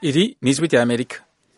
Iri ni ijwi rya Amerika.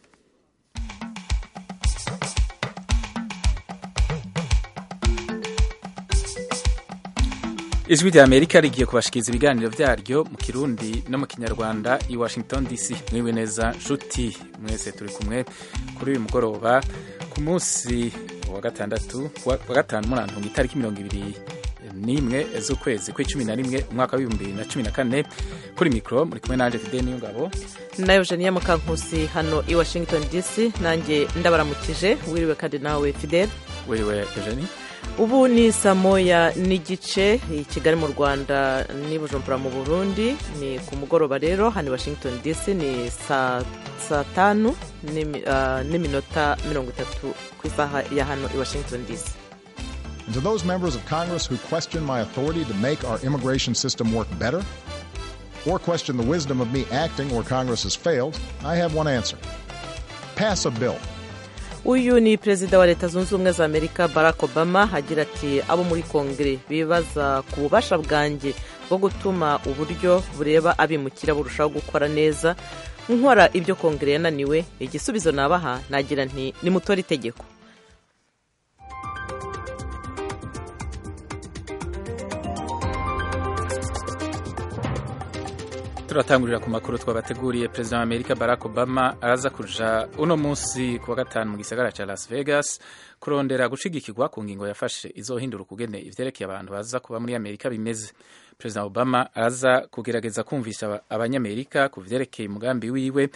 ijwi rya amerika rigiye kubashikiriza ibiganiro vyaryo mu kirundi no mu kinyarwanda i washington dc mwiwe neza nshuti mwese turi kumwe kuri uyu mugoroba ku munsi wa gatandatu wa gatanu murantunga itariki mirongo ibiri n'imwe z'ukwezi kw'icumi na rimwe umwaka w'ibihumbi bibiri na cumi na kane kuri mikoro muri kumwe nanje fide niyongabo na eugenia mukankusi hano i washington dc nanjye ndabaramukije wiriwe kandi nawe fidel wiriwe eugenie ubu ni saa moya n'igice i kigali mu rwanda n'i bujumbura mu burundi ni ku mugoroba rero hano i washington dc ni saa tanu n'iminota mirongo itatu ku isaha ya hano i washington dc And to those members of Congress who question my authority to make our immigration system work better, or question the wisdom of me acting where Congress has failed, I have one answer pass a bill. uyu ni perezida wa leta zunze ubumwe za amerika barack obama agira ati abo muri kongere bibaza ku bubasha bwanjye bwo gutuma uburyo bureba abimukira burushaho gukora neza nkora ibyo kongere yananiwe igisubizo nabaha nagira nti nimutore itegeko turatangurira ku makuru twabateguriye perezida wa amerika barack obama araza kuja uno munsi ku wa gatanu mu gisagara ca las vegas kurondera gushigikirwa ku ngingo yafashe izohindura ukugene ivyerekeye abantu baza kuba muri amerika bimeze perezida obama araza kugerageza kumvisha abanyamerika ku vyerekeye umugambi wiwe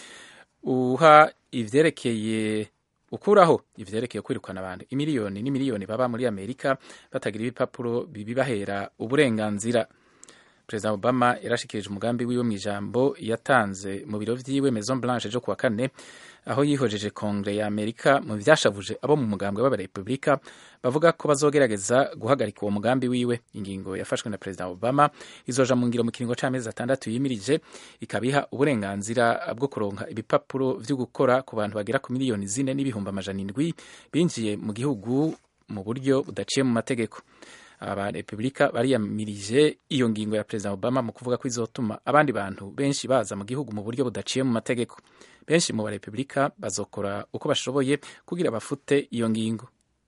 uha ivyerekeye ukuraho ivyerekeye kwirukana abantu imiliyoni n'imiliyoni baba muri amerika batagira ibipapuro bibibahera uburenganzira perezida obama yarashikirije umugambi wiwe mu ijambo yatanze mu biro vyiwe maison blanche ejo kuwa kane aho yihojeje kongere ya amerika mu vyashavuje abo mu mugambwe w'abarepublika bavuga ko bazogerageza guhagarika uwo mugambi wiwe ingingo yafashwe na perezida obama izoja mu ngiro mu kiringo c'amezi atandatu yimirije ikabiha uburenganzira bwo kuronka ibipapuro vyo gukora ku bantu bagera ku miliyoni zine n'ibihumbi amajana indwi binjiye mu gihugu mu buryo budaciye mu mategeko abarepublika bariyamirije iyo ngingo ya perezida obama mu kuvuga ko izotuma abandi bantu benshi baza mu gihugu mu buryo budaciye mu mategeko benshi mu barepublika bazokora uko bashoboye kugira bafute iyo ngingo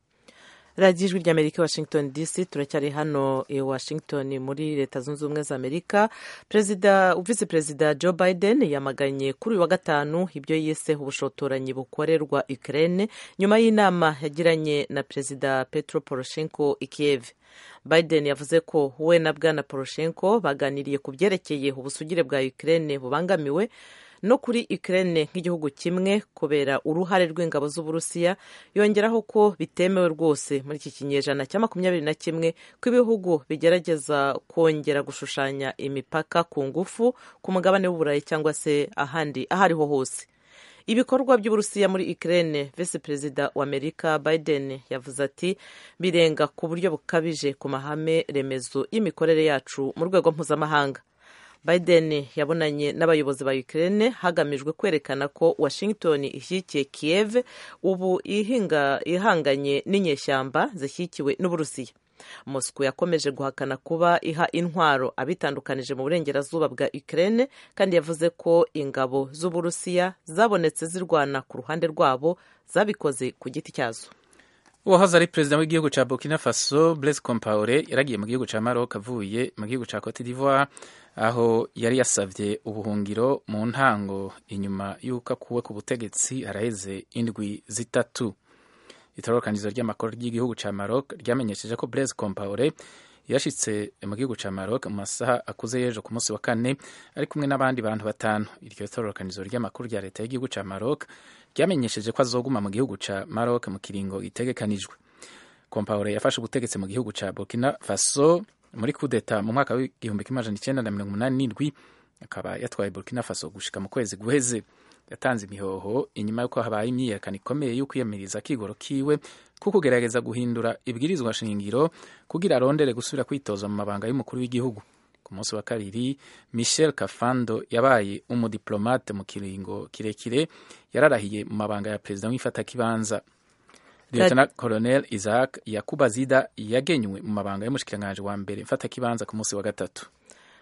radiyo ijwi ry'amerika washington dc turacyari hano i washington muri leta zunze ubumwe za amerika perezida visi perezida joe biden yamaganye kuri uyu wa gatanu ibyo yise ubushotoranyi bukorerwa ukraine nyuma y'inama yagiranye na perezida petro poroshenko i kiev biden yavuze ko we na bwana poroshenko baganiriye ku byerekeye ubusugire bwa ukraine bubangamiwe no kuri Ukraine nk'igihugu kimwe kubera uruhare rw'ingabo z'Uburusiya yongeraho ko bitemewe rwose muri iki kinyejana cya makumyabiri na kimwe ko ibihugu bigerageza kongera gushushanya imipaka ku ngufu ku mugabane w'Uburayi cyangwa se ahandi aho ariho hose ibikorwa by'uburusiya muri Ukraine visi perezida wa Amerika Biden yavuze ati birenga ku buryo bukabije ku mahame remezo y'imikorere yacu mu rwego mpuzamahanga Biden yabonanye n'abayobozi ba Ukraine hagamijwe kwerekana ko Washington ishyigikiye Kiev ubu ihinga ihanganye n'inyeshyamba zishyigikiwe n'Uburusiya Moscow yakomeje guhakana kuba iha intwaro abitandukanije mu burengerazuba bwa Ukraine kandi yavuze ko ingabo z'Uburusiya zabonetse zirwana ku ruhande rwabo zabikoze ku giti cyazo uwahoze ari perezida w'igihugu ca Burkina Faso Blaise Compaoré yaragiye mu gihugu ca Maroc avuye mu gihugu ca Cote d'Ivoire aho yari yasavye ubuhungiro mu ntango inyuma y'uko akuwe ku butegetsi haraheze indwi zitatu itororokanizo ry'amakuru ry'igihugu ca Maroc ryamenyesheje ko Blaise Compaoré yashitse mu gihugu ca Maroc mu masaha akuze y'ejo ku munsi wa kane ari kumwe n'abandi bantu batanu iryo tororokanizo ry'amakuru rya leta y'igihugu ca Maroc ryamenyesheje ko azoguma mu gihugu ca Maroc mu kiringo gitegekanijwe Compaoré yafashe ubutegetsi mu gihugu ca Burkina Faso muri kudeta mu mwaka w'igihumbi kimwe amajana icenda na mirongo umunani n'indwi akaba yatwaye Burkina Faso gushika mu kwezi guheze yatanze imihoho inyuma y'uko habaye imyiyerekano ikomeye yo kwiyamiriza akigoro kiwe ko kugerageza guhindura ibwirizwa shingiro kugira arondere gusubira kwitoza mu mabanga y'umukuru w'igihugu ku munsi wa kabiri Michel Kafando yabaye umudiplomate mu kiringo kirekire yararahiye mu mabanga ya perezida w'ifatakibanza Lieutenant Colonel Isaac Yakuba Zida yagenywe mu mabanga y'umushikiranganji wa mbere mfatakibanza ku munsi wa gatatu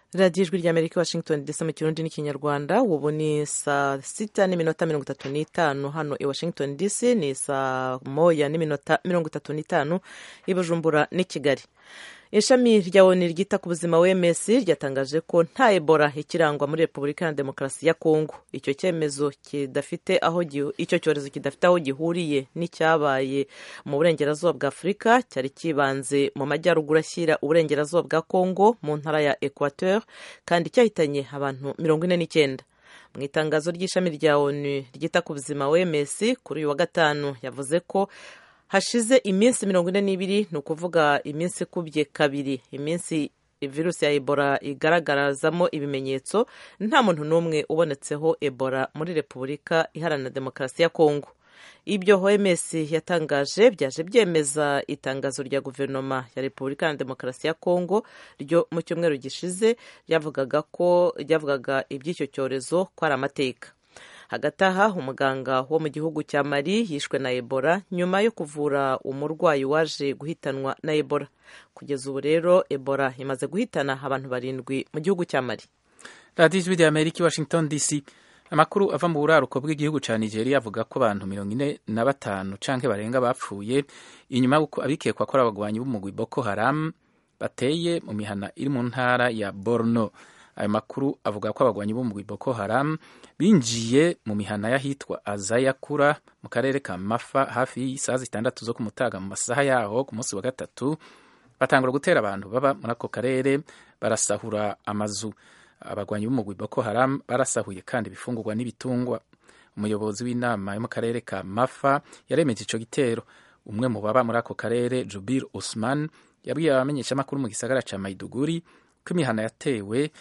radiyo ijwi ry'amerika washington dc mu kirundi n'ikinyarwanda ubu ni saa sita n'iminota mirongo itatu n'itanu hano i washington dc ni saa moya n'iminota mirongo itatu n'itanu i bujumbura n'i kigali ishami rya oni ryita ku buzima wms ryatangaje ko nta ebola ikirangwa muri repubulika ya demokarasi ya kongo icyo cyemezo kidafite aho icyo cyorezo kidafite aho gihuriye n'icyabaye mu burengerazuba bwa afurika cyari kibanze mu majyaruguru ashyira uburengerazuba bwa kongo mu ntara ya equateur kandi cyahitanye abantu mirongo ine n'icyenda mu itangazo ry'ishami rya onu ryita ku buzima wms kuri uyu wa gatanu yavuze ko hashize iminsi mirongo ine n'ibiri ni ukuvuga iminsi ikubye kabiri iminsi virusi ya ebola igaragarazamo ibimenyetso nta muntu n'umwe ubonetseho ebola muri repubulika iharanira demokarasi ya kongo ibyo oms yatangaje byaje byemeza itangazo rya guverinoma ya repubulika ya demokarasi ya kongo ryo mu cyumweru gishize ryavugaga ko ryavugaga iby'icyo cyorezo ko ari amateka hagati aha umuganga wo mu gihugu cya mali yishwe na ebola nyuma yo kuvura umurwayi waje guhitanwa na ebola kugeza ubu rero ebola imaze guhitana abantu barindwi mu gihugu cya mali radiyo ijwi rya amerika i washington dc amakuru ava mu buraruko bw'igihugu cya nigeria avuga ko abantu mirongo ine na batanu canke barenga bapfuye inyuma y'uko abikekwa ko ari abagwanyi b'umugwi boko haram bateye mu mihana iri mu ntara ya borno ayo makuru avuga ko abagwanyi b'umugwi boko haram binjiye mu mihana y'ahitwa azayakura mu karere ka mafa hafi y'isaha zitandatu zo kumutaga mu masaha yaho ku munsi wa gatatu batangura gutera abantu baba muri ako karere barasahura amazu abagwanyi b'umugwi boko haram barasahuye kandi ibifungurwa n'ibitungwa umuyobozi w'inama yo mu karere ka mafa yaremeje ico gitero umwe mu baba muri ako karere jubir usman yabwiye abamenyeshamakuru mu gisagara ca maiduguri ko imihana yatewe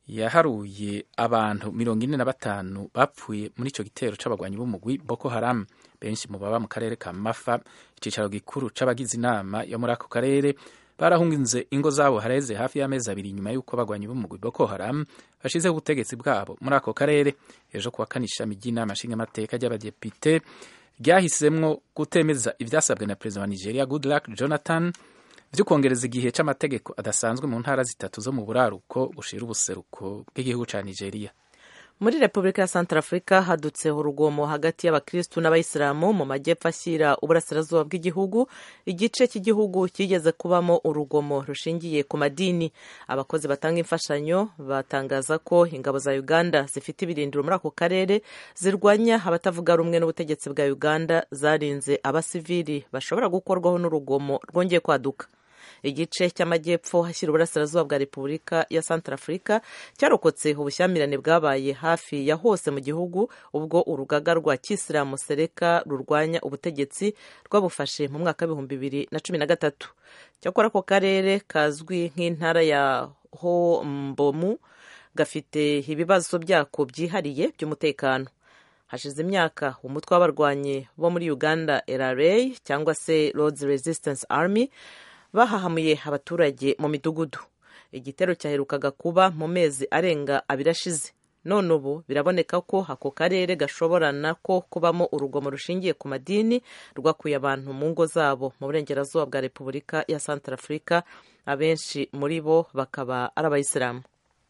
yaharuye abantu mirongo ine na batanu bapfuye muri ico gitero c'abagwanyi b'umugwi boko haram benshi mu baba mu karere ka mafa icicaro gikuru c'abagize inama yo muri ako karere barahunginze ingo zabo hareze hafi y'amezi abiri nyuma y'uko abagwanyi b'umugwi boko haram bashizeho ubutegetsi bwabo muri ako karere ejo kuwa kane ishami ry'inama nshingamateka ry'abadepite ryahisemwo gutemeza ivyasabwe na perezida wa nigeria goodluck jonathan vyo kongereza igihe c'amategeko adasanzwe mu ntara zitatu zo mu buraruko bushira ubuseruko bw'igihugu ca nigeria muri repubulika ya santarafurika hadutseho urugomo hagati y'abakirisitu n'abayisilamu mu majyepfo ashyira uburasirazuba bw'igihugu igice cy'igihugu kigeze kubamo urugomo rushingiye ku madini abakozi batanga imfashanyo batangaza ko ingabo za uganda zifite ibirindiro muri ako karere zirwanya abatavuga rumwe n'ubutegetsi bwa uganda zarinze abasivili bashobora gukorwaho n'urugomo rwongeye kwaduka igice cy'amajyepfo hashyira uburasirazuba bwa repubulika ya santarafurika cyarokotse ubushyamirane bwabaye hafi ya hose mu gihugu ubwo urugaga rwa kisilamu sereka rurwanya ubutegetsi rwabufashe mu mwaka w'ibihumbi bibiri na cumi na gatatu cyakora ako karere kazwi nk'intara ya hombomu gafite ibibazo byako byihariye by'umutekano hashize imyaka umutwe w'abarwanyi bo muri uganda LRA cyangwa se Lords Resistance Army bahahamuye abaturage mu midugudu igitero cyaherukaga kuba mu mezi arenga abiri ashize none ubu biraboneka ko ako karere gashobora nako kubamo urugomo rushingiye ku madini rwakuye abantu mu ngo zabo mu burengerazuba bwa repubulika ya santarafurika abenshi muri bo bakaba ari abayisilamu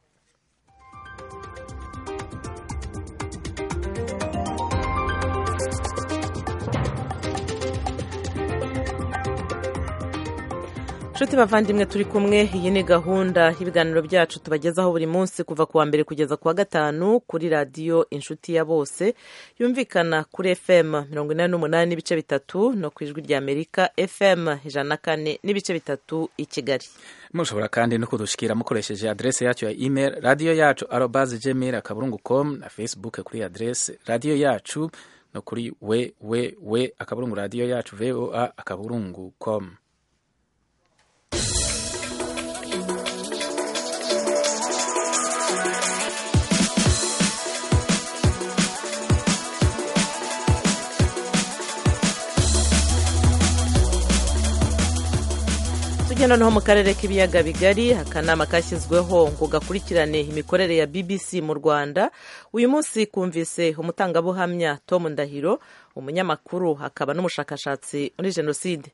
nshuti bavandimwe turi kumwe iyi ni gahunda y'ibiganiro byacu tubagezaho buri munsi kuva ku wa mbere kugeza ku wa gatanu kuri radiyo inshuti ya bose yumvikana kuri fm mirongo inani n'umunani n'ibice bitatu no ku ijwi rya amerika fm ijana na kane n'ibice bitatu i kigali mushobora kandi no kudushikira mukoresheje adrese yacu ya email radiyo yacu arobaze gmail akaburungu com na facebook kuri adrese radiyo yacu no kuri we we we akaburungu radiyo yacu voa akaburungu com tujya noneho mu karere k'ibiyaga bigari akanama kashyizweho ngo gakurikirane imikorere ya bbc mu rwanda uyu munsi kumvise umutangabuhamya tom ndahiro umunyamakuru akaba n'umushakashatsi muri jenoside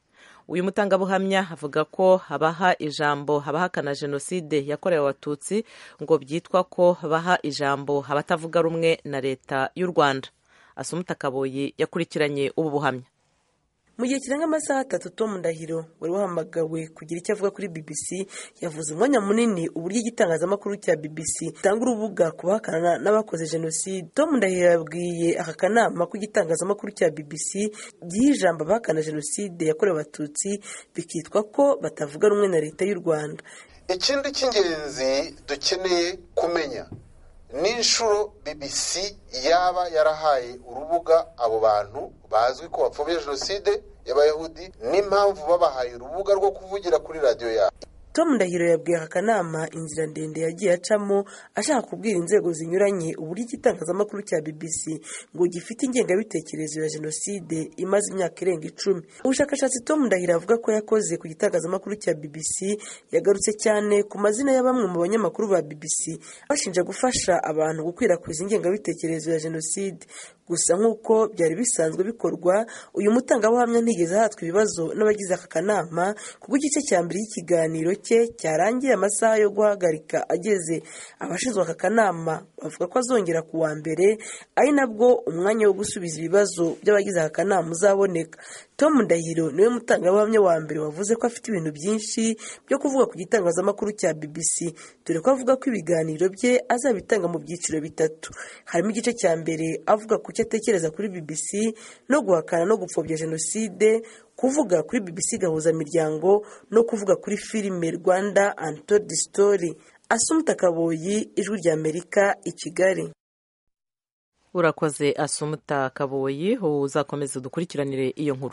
uyu mutangabuhamya avuga ko abaha ijambo abahakana jenoside yakorewe abatutsi ngo byitwa ko baha ijambo abatavuga rumwe na leta y'u rwanda asumuta kaboyi yakurikiranye ubu buhamya mu gihe kirenga amasaha atatu tom ndahiro wari wahamagawe kugira icyo avuga kuri bbc yavuze umwanya munini uburyo igitangazamakuru cya bbc gitanga urubuga ku bahakana n'abakoze jenoside tom ndahiro yabwiye aka kanama ko igitangazamakuru cya bbc giha ijambo abahakana jenoside yakorewe abatutsi bikitwa ko batavuga rumwe na leta y'u rwanda ikindi cy'ingenzi dukeneye kumenya n'inshuro bbc yaba yarahaye urubuga abo bantu bazwi ko bapfobya jenoside y'abayahudi n'impamvu babahaye urubuga rwo kuvugira kuri radiyo yabo tom ndahiro yabwiye aka kanama inzira ndende yagiye acamo ashaka kubwira inzego zinyuranye uburyo igitangazamakuru cya bbc ngo gifite ingengabitekerezo ya jenoside imaze imyaka irenga icumi ubushakashatsi tom ndahiro avuga ko yakoze ku gitangazamakuru cya bbc yagarutse cyane ku mazina ya bamwe mu banyamakuru ba bbc bashinja gufasha abantu gukwirakwiza ingengabitekerezo ya jenoside gusa nk'uko byari bisanzwe bikorwa uyu mutangabuhamya ntigeze ahatwa ibibazo n'abagize aka kanama kuko igice cya mbere y'ikiganiro cye cyarangiye amasaha yo guhagarika ageze abashinzwe aka kanama bavuga ko azongera ku wa mbere ari nabwo umwanya wo gusubiza ibibazo by'abagize aka kanama uzaboneka tom ndahiro niwe mutangabuhamya wa mbere wavuze ko afite ibintu byinshi byo kuvuga ku gitangazamakuru cya bbc dore ko avuga ko ibiganiro bye azabitanga mu byiciro bitatu harimo igice cya mbere avuga ku cyo atekereza kuri bbc no guhakana no gupfobya jenoside kuvuga kuri bbc gahuzamiryango no kuvuga kuri filime rwanda antodi story asumuta kaboyi ijwi ry'amerika i kigali urakoze asumuta kaboyi uzakomeza dukurikiranire iyo nkuru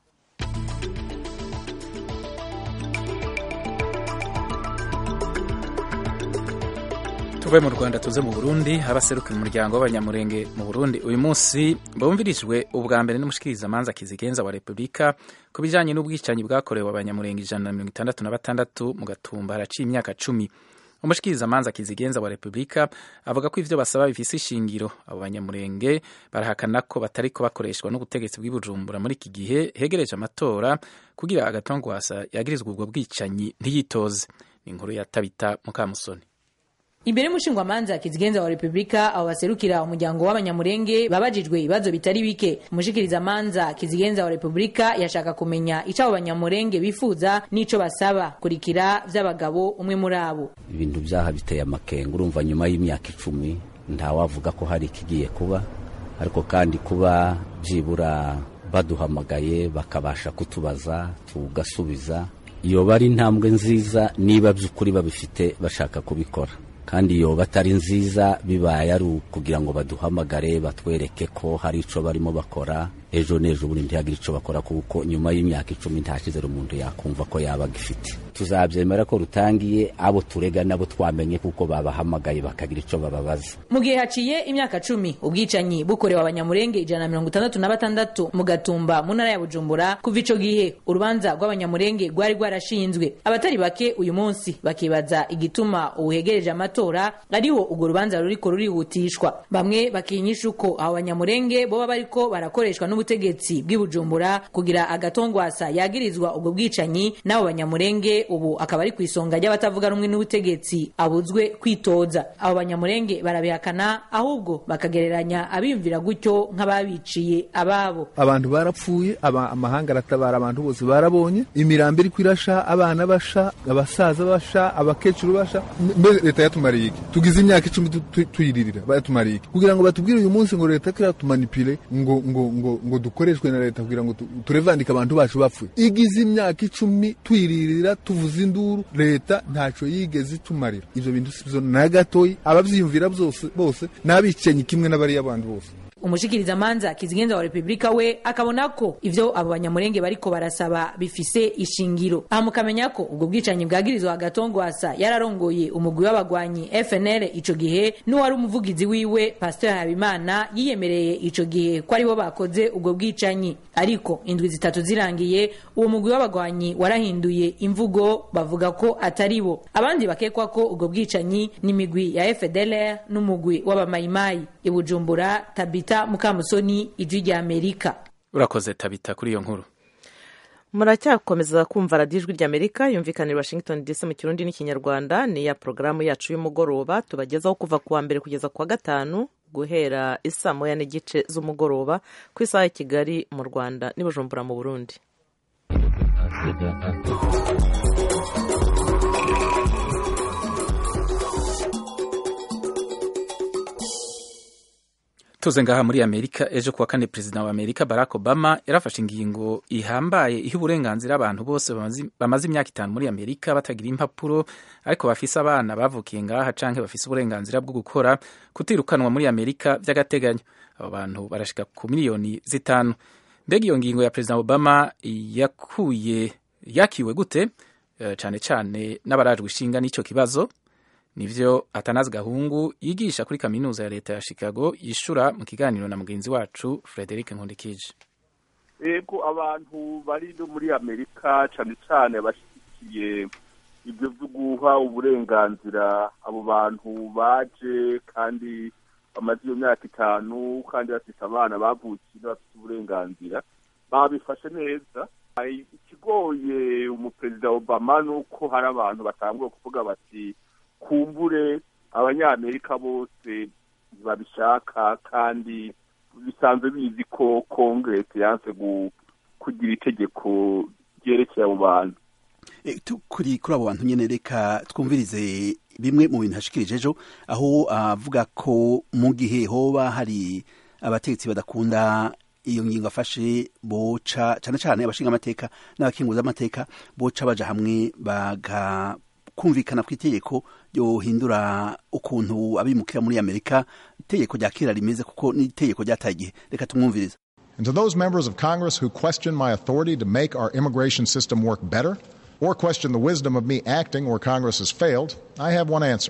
tuve mu rwanda tuze mu burundi abaserukira umuryango w'abanyamurenge mu burundi uyu munsi bumvirijwe ubwa mbere n'umushikirizamanza kizigenza wa repubulika ku bijyanye n'ubwicanyi bwakorewe abanyamurenge ijana na mirongo itandatu na batandatu mu gatumba haraciye imyaka cumi umushikirizamanza kizigenza wa repubulika avuga ko ivyo basaba bifise ishingiro abo banyamurenge barahakana ko batariko bakoreshwa n'ubutegetsi bw'ibujumbura muri iki gihe hegereje amatora kugira agatongwasa yagirizwa ubwo bwicanyi ntiyitoze ni inkuru ya tabita mukamusoni imbere y'umushingwamanza kizigenza wa repubulika abo baserukira umuryango w'abanyamurenge babajijwe ibibazo bitari bike umushikirizamanza kizigenza wa repubulika yashaka kumenya ico abo banyamurenge bifuza n'ico basaba kurikira vy'abagabo umwe muri abo ibintu vyaha biteye amakenga urumva nyuma y'imyaka icumi ntawavuga ko hari ikigiye kuba ariko kandi kuba byibura baduhamagaye bakabasha kutubaza tugasubiza yoba ari intambwe nziza niba by'ukuri babifite bashaka kubikora kandi yoba atari nziza bibaye ari ukugira ngo baduhamagare batwereke ko hari ico barimo bakora ejo n'ejo bundi ntihagire ico bakora kuko nyuma y'imyaka icumi nta cyizere umuntu yakumva ko yaba agifite tuzabyemera ko rutangiye abo turega nabo twamenye kuko babahamagaye bakagira ico bababaza mu gihe haciye imyaka cumi ubwicanyi bukorewe abanyamurenge ijana na mirongo itandatu na batandatu mu gatumba mu ntara ya bujumbura kuva ico gihe urubanza rw'abanyamurenge rwari rwarashinzwe abatari bake uyu munsi bakibaza igituma uhegereje amatora ariwo urwo rubanza ruriko rurihutishwa bamwe bakinyisha uko abo banyamurenge boba bariko barakoreshwa n'ubutegetsi bw'ibujumbura kugira agatongwasa yagirizwa ubwo bwicanyi n'abo banyamurenge ubu akaba ari ku isonga ry'abatavuga rumwe n'ubutegetsi abuzwe kwitoza abo banyamurenge barabihakana ahubwo bakagereranya abiyumvira gutyo nk'ababiciye ababo abantu barapfuye aba, amahanga aratabara abantu bose barabonye imirambo iri kwirasha abana basha abasaza basha abakecuru basha mbere leta yatumariye iki tugize imyaka icumi tu- tu- tuyiririra batumariye iki kugira ngo batubwire uyu munsi ngo leta kiratumanipile ngo ngo ngo ngo dukoreshwe na leta kugira ngo tu- turevandike abantu bacu bapfuye igize imyaka icumi tuyiririra tuvuza induru leta ntaco yigeze itumarira ivyo bintu sivyo na gatoyi abavyiyumvira byose bose n'abicenyi kimwe n'abariya bandi bose umushikirizamanza kizigenza wa repubulika we akabona ko ivyo abo banyamurenge bariko barasaba bifise ishingiro aha mukamenya ko ubwo bwicanyi bwagirizwa agatongwasa yararongoye umugwi w'abagwanyi fnl ico gihe n'uwari umuvugizi wiwe pasteur habimana yiyemereye ico gihe ko aribo bakoze ubwo bwicanyi ariko indwi zitatu zirangiye uwo mugwi w'abagwanyi warahinduye imvugo bavuga ko atari bo abandi bakekwa ko ubwo bwicanyi n'imigwi ya fdlr n'umugwi w'abamayimayi i bujumbura tabita mukamusoni ijwi rya amerika urakoze tabita kuri iyo nkuru muracyakomeza kumva radiyo ijwi ry'amerika yumvikanira washington dc mu kirundi n'ikinyarwanda ni ya porogaramu yacu y'umugoroba tubagezaho kuva ku wa mbere kugeza ku wa gatanu guhera isaa moya n'igice z'umugoroba ku isaha ya kigali mu rwanda n'i bujumbura mu burundi tuze ngaha muri amerika ejo kuwa kane perezida wa amerika barack obama yarafashe ingingo ihambaye iha uburenganzira abantu bose bamaze imyaka itanu muri amerika batagira impapuro ariko bafise abana bavukiye ngaha canke bafise uburenganzira bwo gukora kutirukanwa muri amerika vy'agateganyo abo bantu barashika ku miliyoni zitanu mbega iyo ngingo ya perezida obama yakuye yakiwe gute uh, cane cane n'abarajwe ishinga n'ico kibazo nivyo atanazi gahungu yigisha kuri kaminuza ya leta ya chicago yishura mu kiganiro na mugenzi wacu frederic nkundikije ego abantu bari no muri amerika cane cane bashyigikiye ibyo vyo guha uburenganzira abo bantu baje kandi bamaze iyo myaka itanu kandi bafite abana bavukiye bafite uburenganzira babifashe neza ikigoye umuperezida obama ni uko hari abantu batanguye kuvuga bati kumbure abanyamerika bose babishaka kandi bisanzwe bizi ko kongeresi yanse kugira itegeko ryerekeye abo bantu kuri kuri abo bantu nyine reka twumvirize bimwe mu bintu hashikirije ejo aho avuga ko mu gihe hoba hari abategetsi badakunda iyo ngingo afashe boca cyane cyane abashinga amateka n'abakinguza amateka boca baja hamwe baga kumvikana ku itegeko ryohindura ukuntu abimukira muri amerika itegeko rya kera rimeze kuko n'itegeko ryataye igihe reka tumwumvirize And to those members of Congress who question my authority to make our immigration system work better, or question the wisdom of me acting where Congress has failed, I have one answer.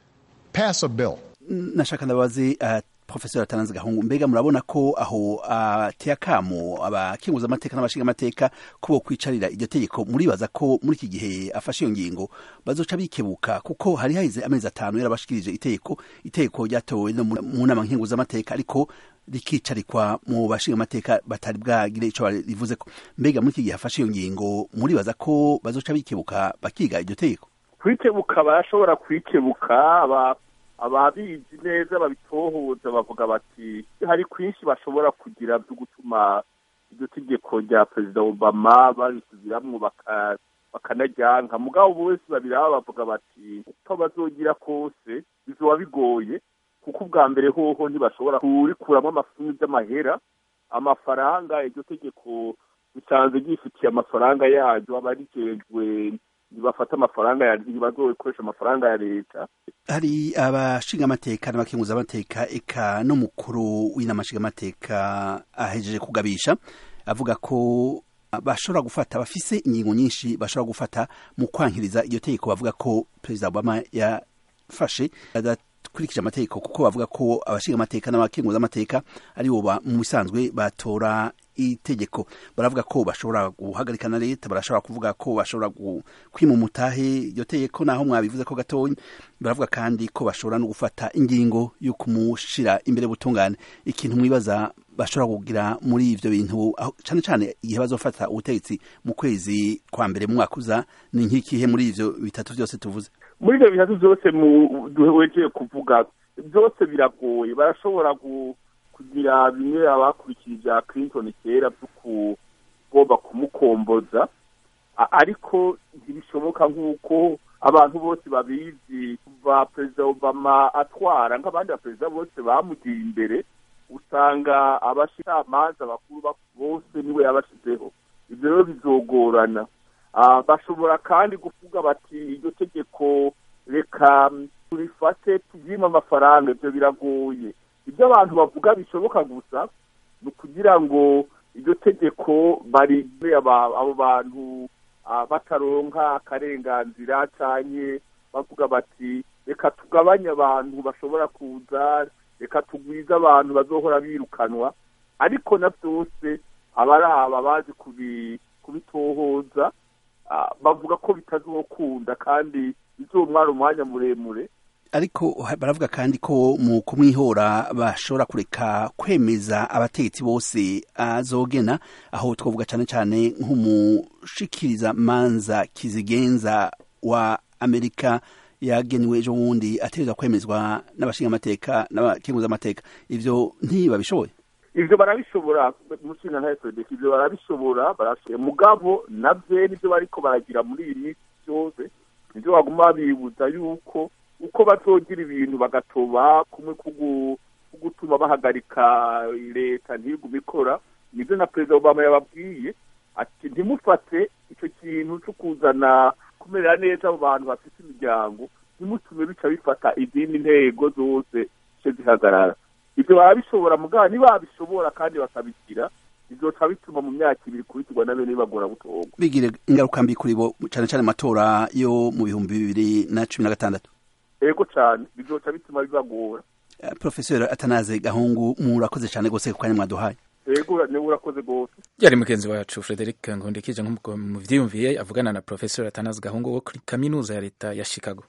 Pass a bill. nashaka ndabaze uh, profesor atananze gahungu mbega murabona ko aho ateye uh, akamo abakinguza amateka n'abashinga amateka ko bo kwicarira iryo tegeko muribaza ko muri iki gihe afashe iyo ngingo bazoca bikebuka kuko hari haheze amezi atanu yarabashikirije itegeko itegeko ryatowe no mu nama nkinguza amateka ariko rikicarikwa mu bashinga amateka batari bwagire ico rivuze ko mbega muri iki gihe afashe iyo ngingo muribaza ko bazoca bikebuka bakiga iryo tegeko kwikebuka barashobora kwikebuka aba ababizi neza babitohoza bavuga bati hari kwinshi bashobora kugira byo gutuma iryo tegeko rya perezida obama barisubiramwo bakanaryanka mugabo bose babiraba bavuga bati uko bazogira kose bizoba bigoye kuko ubwa mbere hoho ntibashobora kurikuramo amafunyu by'amahera amafaranga iryo tegeko bisanzwe ryifitiye amafaranga yaryo aba rijejwe ntibafata amafaranga ya ntibazokoresha amafaranga ya leta hari abashinga amateka n'abakenguza amateka eka n'umukuru w'inama nshinga amateka ahejeje kugabisha avuga ko bashobora gufata bafise ingingo nyinshi bashobora gufata mu kwankiriza iryo tegeko bavuga ko perezida obama yafashe adakurikije amategeko kuko bavuga ko abashinga amateka n'abakenguza amateka ari bo mu bisanzwe batora itegeko baravuga ko bashobora guhagarika na leta barashobora kuvuga ko bashobora kwima umutahe iryo tegeko naho mwabivuze ko gatonya baravuga kandi ko bashobora no gufata ingingo yo kumushira imbere butungane ikintu mwibaza bashobora kugira muri ivyo bintu cyane cyane igihe bazofata ubutegetsi mu kwezi kwa mbere mu mwaka uza ni nk'ikihe muri ivyo bitatu vyose tuvuze muri ivyo bitatu vyose duhejeye kuvuga byose biragoye barashobora kugira bimwe abakurikira ibya clinton kera byo kugomba kumukomboza ariko ntibishoboka nk'uko abantu bose babizi kuva perezida obama atwara nk'abandi baperezida bose bamugiye imbere usanga abashikirangamanza bakuru bose niwe yabashyizeho ibyo rero bizogorana bashobora kandi kuvuga bati iryo tegeko reka turifate tubyime amafaranga ibyo biragoye ibyo abantu bavuga bishoboka gusa ni ukugira ngo iryo tegeko barinde abo bantu bataronka akarenganzira cyane bavuga bati reka tugabanye abantu bashobora kuza reka tugwize abantu bazohora birukanwa ariko na byose abaraba bazi kubitohoza bavuga ko bitazokunda kandi bizomwara umwanya muremure ariko baravuga kandi ko mu kumwihora bashobora kureka kwemeza abategetsi bose azogena aho twavuga cyane cyane nk'umushikiriza manza kizigenza wa amerika yagenewe ejo bundi ategerezwa kwemezwa n'abashinga amateka n'abakenguza amateka ivyo ntibabishoboye ivyo barabishobora mushinga ntaye Frederick ivyo barabishobora barashoboye mugabo navyo nivyo bariko baragira muri iyi minsi byose nivyo baguma babibuza yuko uko bazogira ibintu bagatoba kumwe kugutuma bahagarika leta ntigume ikora nivyo na perezida obama yababwiye ati ntimufate ico kintu co kuzana kumerera neza abo bantu bafite imiryango ntimutume bica bifata izindi ntego zose ce zihagarara ivyo barabishobora mugabo ntibabishobora kandi bakabikira bizoca bituma mu myaka ibiri kurikirwa na bene bagora gutorwa bigire ingaruka mbi kuri bo cane cane amatora yo mu bihumbi bibiri na cumi na gatandatu ego cane bizoca bituma bibagora uh, profesor atanaze gahungu murakoze cane gose ku kanya mwaduhaye ego niwe urakoze gose yari mugenzi wacu frederic ngondekije nk'uko muvyiyumviye avugana na profesor atanaze gahungu wo kuri kaminuza ya leta ya chicago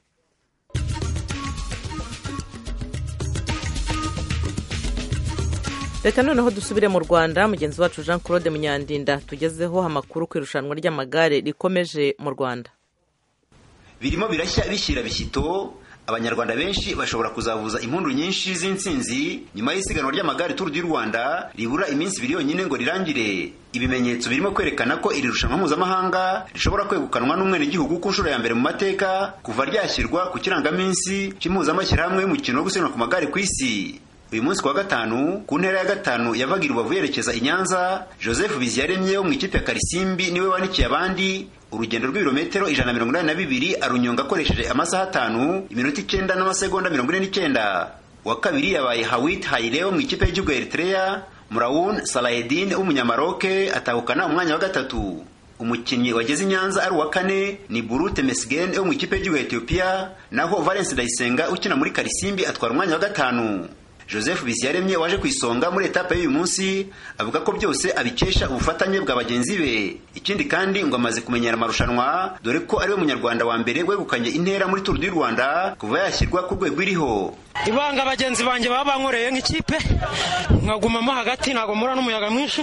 reka noneho dusubire mu rwanda mugenzi wacu jean claude munyandinda tugezeho amakuru ku irushanwa ry'amagare rikomeje mu rwanda birimo birashya bishyira bishyito abanyarwanda benshi bashobora kuzavuza impundu nyinshi z'intsinzi nyuma y'isiganwa ry'amagare turu du rwanda ribura iminsi ibiri yonyine ngo rirangire ibimenyetso birimo kwerekana ko iri rushanwa mpuzamahanga rishobora kwegukanwa n'umwenegihugu ku nshuro ya mbere mu mateka kuva ryashyirwa ku kirangaminsi cy'impuzamashyirahamwe y'umukino wo gusiganwa ku magare ku isi uyu munsi kuwa gatanu ku ntera ya gatanu yavaga i rubavu yerekeza i nyanza joseph biziyaremye wo mu ikipe ya karisimbi niwe wanikiye abandi urugendo rw'ibirometero ijana na mirongo inani na bibiri arunyonga akoresheje amasaha atanu iminota icyenda n'amasegonda mirongo ine n'icyenda uwa kabiri yabaye hawit hayire wo mu ikipe y'igihugu ya eritrea murawun salahedin w'umunyamaroke atahukana umwanya wa gatatu umukinnyi wageze i nyanza ari uwa kane ni burute mesgen wo mu ikipe y'igihugu ya etiyopiya naho valence ndayisenga ukina muri karisimbi atwara umwanya wa gatanu joseph bisiyaremye waje ku isonga muri etape y'uyu munsi avuga ko byose abikesha ubufatanye bwa bagenzi be ikindi kandi ngo amaze kumenyera amarushanwa dore ko ariwe munyarwanda wa mbere wegukanye intera muri turu du rwanda kuva yashyirwa ku rwego iriho ibanga bagenzi banjye baba bankoreye nk'ikipe nkagumamo hagati ntabwo mura n'umuyaga mwinshi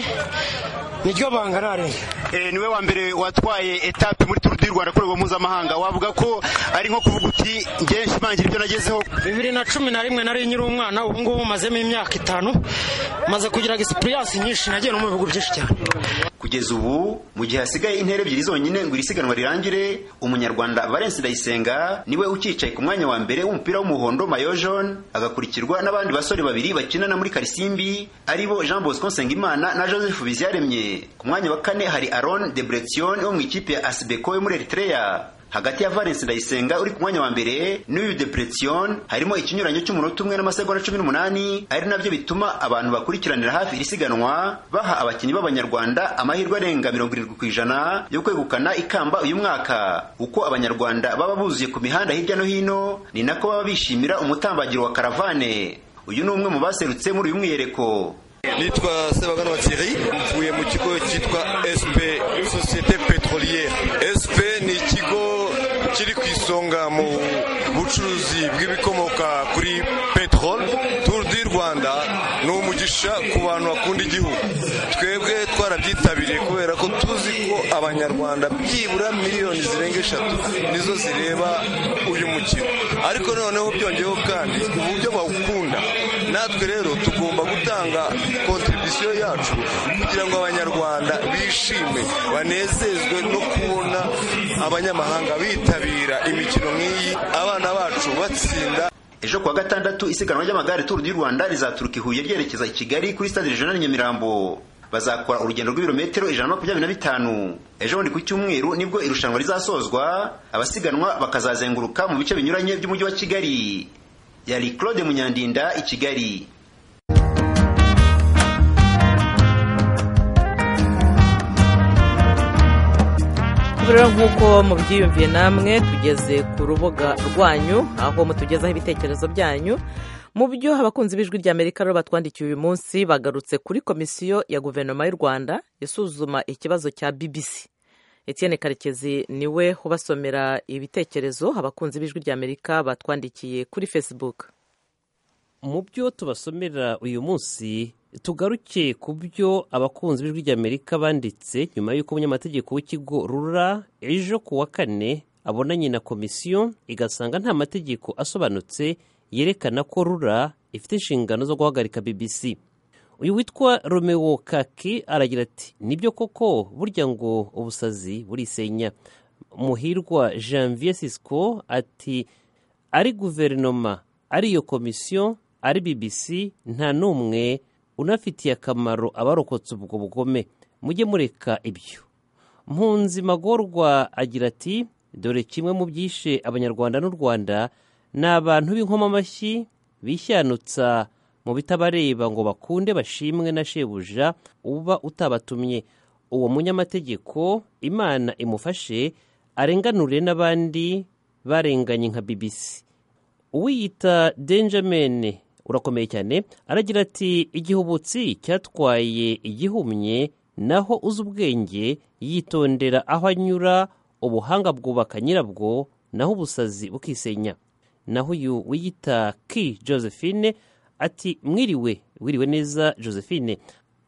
niryo banga narenga niwe wa mbere watwaye etape muri turu du rwanda ku rwego mpuzamahanga wavuga ko ari nko kuvuga uti ngewe nshimangira ibyo nagezeho bibiri na cumi na rimwe nari nyiri umwana ubu ngubu mazemo imyaka itanu maze kugira egisipuriyansi nyinshi nagiye no mu bihugu byinshi cyane kugeza ubu mu gihe hasigaye intera ebyiri zonyine ngo iri siganwa rirangire umunyarwanda valence ndayisenga niwe ukicaye ku mwanya wa mbere w'umupira w'umuhondo mayo jaune agakurikirwa n'abandi basore babiri bakinana muri karisimbi aribo jean bosco nsengimana na joseph biziyaremye ku mwanya wa kane hari aron de bretion wo mu ikipe ya asibeko yo muri eritrea hagati ya valence ndayisenga uri ku mwanya wa mbere n'uyu depression harimo ikinyuranyo cy'umunota umwe n'amasegonda cumi n'umunani ari nabyo bituma abantu bakurikiranira hafi iri siganwa baha abakinnyi b'abanyarwanda amahirwe arenga mirongo irindwi ku ijana yo kwegukana ikamba uyu mwaka uko abanyarwanda baba buzuye ku mihanda hirya no hino ni nako baba bishimira umutambagiro wa karavane uyu ni umwe mu baserutse muri uyu mwiyereko nitwa sebaganwa thierry mvuye mu kigo cyitwa sp societe petroliere sp ni ikigo kiri ku isonga mu bucuruzi bw'ibikomoka kuri peteroli turu di rwanda ni umugisha ku bantu bakunda igihugu twebwe twarabyitabiriye kubera ko tuzi ko abanyarwanda byibura miliyoni zirenga eshatu nizo zireba uyu mukino ariko noneho byongeyeho kandi uburyo bawukunda natwe rero tugomba gutanga kontribisiyo yacu kugira ngo abanyarwanda bishime banezezwe no kubona abanyamahanga bitabira imikino nk'iyi abana bacu batsinda ejo kuwa gatandatu isiganwa ry'amagare turu du rwanda rizaturuka i huye ryerekeza i kigali kuri stade regional nyamirambo bazakora urugendo rw'ibirometero ijana na makumyabiri na bitanu ejo bundi ku cyumweru nibwo irushanwa rizasozwa abasiganwa bakazazenguruka mu bice binyuranye by'umujyi wa kigali yari claude munyandinda i kigali rero nk'uko mubyiyumviye namwe tugeze ku rubuga rwanyu aho mutugezaho ibitekerezo byanyu mu byo abakunzi b'ijwi ry'amerika rero batwandikiye uyu munsi bagarutse kuri komisiyo ya guverinoma y'u rwanda isuzuma ikibazo cya bbc etienne karekezi niwe ubasomera ibitekerezo abakunzi b'ijwi ry'amerika batwandikiye kuri facebook mu byo tubasomera uyu munsi tugaruke ku byo abakunzi b'ijwi ry'amerika banditse nyuma y'uko umunyamategeko w'ikigo rura ejo ku wa kane abonanye na komisiyo igasanga nta mategeko asobanutse yerekana ko rura ifite inshingano zo guhagarika bbc uyu witwa romeo kaki aragira ati nibyo koko burya ngo ubusazi burisenya muhirwa janvier sisco ati ari guverinoma ari iyo komisiyo ari bbc nta n'umwe unafitiye akamaro abarokotse ubwo bugome mujye mureka ibyo mpunzi magorwa agira ati dore kimwe mu byishe abanyarwanda n'u rwanda ni abantu b'inkomamashyi bishyanutsa mu bitabareba ngo bakunde bashimwe na shebuja uba utabatumye uwo munyamategeko imana imufashe arenganure n'abandi barenganye nka bbc uwiyita denjamin urakomeye cyane aragira ati igihubutsi cyatwaye igihumye naho uzi ubwenge yitondera aho anyura ubuhanga bwubaka nyirabwo naho ubusazi bukisenya naho uyu wiyita ki josephine ati mwiriwe wiriwe neza josephine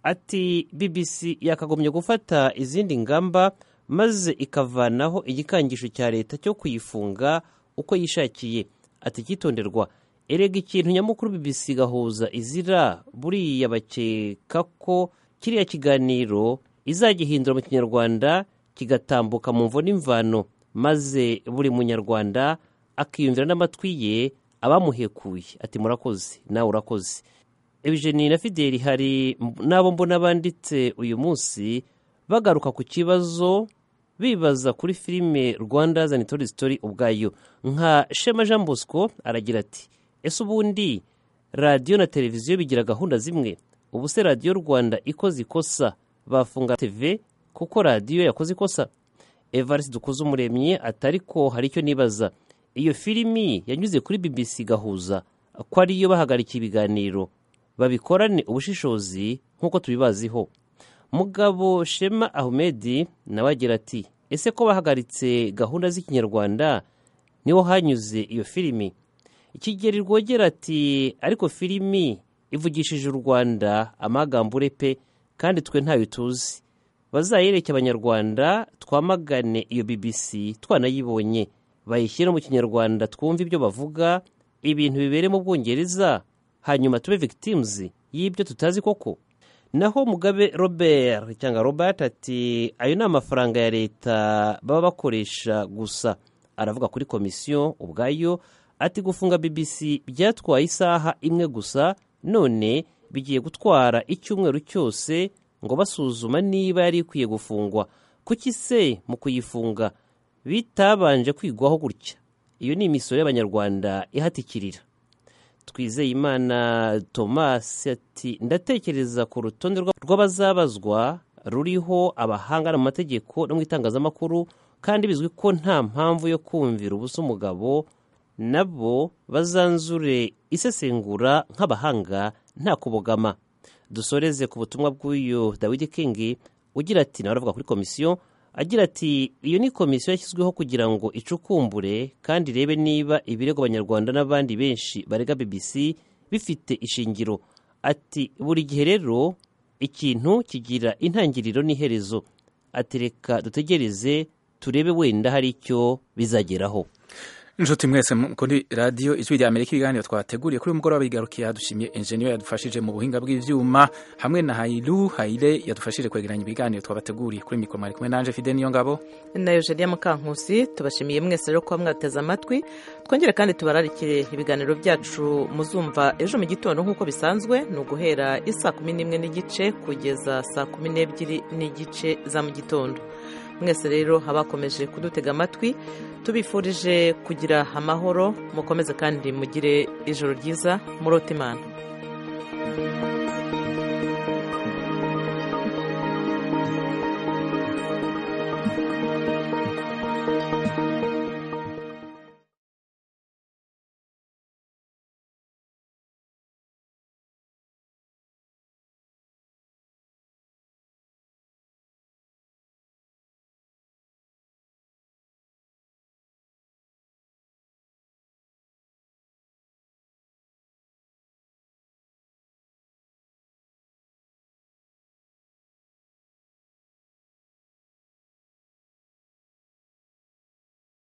ati bbc yakagombye gufata izindi ngamba maze ikavanaho igikangisho cya leta cyo kuyifunga uko yishakiye ati cyitonderwa erega ikintu nyamukuru bbc gahuza izira buriya bakeka ko kiriya kiganiro izagihindura mu kinyarwanda kigatambuka mu mvo n'imvano maze buri munyarwanda akiyumvira n'amatwi ye abamuhekuye ati murakoze nawe urakoze Eugenie na fideli hari n'abo mbona banditse uyu munsi bagaruka ku kibazo bibaza kuri filime rwanda zanitori sitori ubwayo nka shema jean bosco aragira ati ese ubundi radiyo na televiziyo bigira gahunda zimwe ubu se radiyo rwanda ikoze ikosa bafunga tv kuko radiyo yakoze ikosa evariste dukoze umuremyi atari ko hari icyo nibaza iyo filimi yanyuze kuri bbc gahuza ko ariyo bahagarikiye ibiganiro babikorane ubushishozi nk'uko tubibaziho mugabo shema ahumedi nawe agira ati ese ko bahagaritse gahunda z'ikinyarwanda niho hanyuze iyo filimi ikigeri rwogera ati ariko filimi ivugishije u rwanda amagambure pe kandi twe ntayo tuzi bazayereke abanyarwanda twamagane iyo bbc twanayibonye bayishyire mu kinyarwanda twumve ibyo bavuga ibintu bibere mu bwongereza hanyuma tube victims y'ibyo tutazi koko naho mugabe robert cyangwa robert ati ayo ni amafaranga ya leta baba bakoresha gusa aravuga kuri komisiyo ubwayo ati gufunga bbc byatwaye isaha imwe gusa none bigiye gutwara icyumweru cyose ngo basuzuma niba yari ikwiye gufungwa kuki se mu kuyifunga bitabanje kwigwaho gutya iyo ni imisoro y'abanyarwanda ihatikirira twizeye imana thomas ati ndatekereza ku rutonde rw'abazabazwa ruriho abahanga mu mategeko no mu itangazamakuru kandi bizwi ko nta mpamvu yo kumvira ubusa umugabo nabo bazanzure isesengura nk'abahanga nta kubogama dusoreze ku butumwa bw'uyu dawidi kingi ugira ati nawe aravuga kuri komisiyo agira ati iyo ni komisiyo yashyizweho kugira ngo icukumbure kandi irebe niba ibirego abanyarwanda n'abandi benshi barega bbc bifite ishingiro ati buri gihe rero ikintu kigira intangiriro n'iherezo ati reka dutegereze turebe wenda hari icyo bizageraho inshuti mwese kuri radiyo ijwi rya amerika ibiganiro twateguriye kuri uyu mugoroba bigarukiye hadushimiye enjeniyeri yadufashije mu buhinga bw'ibyuma hamwe na hayiru hayire yadufashije kwegeranya ibiganiro twabateguriye kuri mikoro mwari kumwe nanje fide niyo ngabo na eugenia mukankusi tubashimiye mwese rero kuba mwateze amatwi twongere kandi tubararikire ibiganiro byacu muzumva ejo mu gitondo nk'uko bisanzwe ni uguhera isaa kumi n'imwe n'igice kugeza saa kumi n'ebyiri n'igice za mu gitondo mwese rero abakomeje kudutega amatwi tubifurije kugira amahoro mukomeze kandi mugire ijoro ryiza murote imana